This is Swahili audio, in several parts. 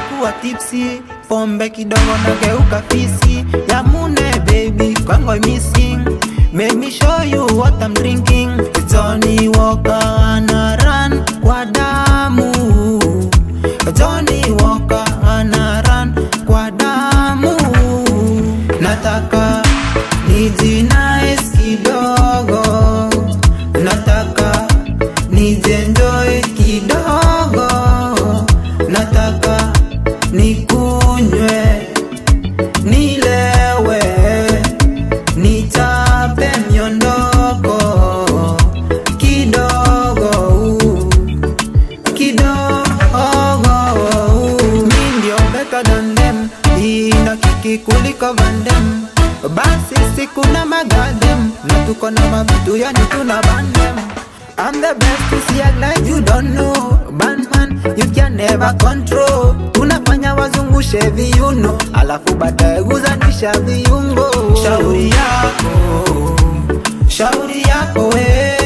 kuwa tipsi pombe kidogo nageuka fisi ya mune baby kwangu I'm missing Make me show you what I'm drinking Johnny Walker ana run kwa damu Johnny Walker ana run kwa damu Nataka nijinais kidogo Nataka nijenjoy kidogo Nataka nikunywe nilewe nichape miondoko kidogo kidogo mi ndio better than them ina kiki kuliko vandem basi siku na magadem na tuko na mavitu yani tuna bandem I'm the best to see act like you don't know Bandman, you can never control Tunafanya wazungushe viuno Alafu baadaye guzanisha viungo Shauri yako, shauri yako we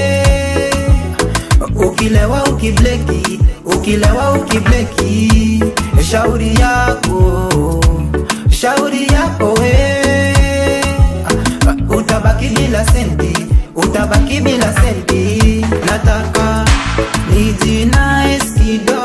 Ukilewa ukibleki, ukilewa ukibleki Shauri yako, shauri yako we Utabaki bila senti, utabaki bila senti Nataka nijinais kidogo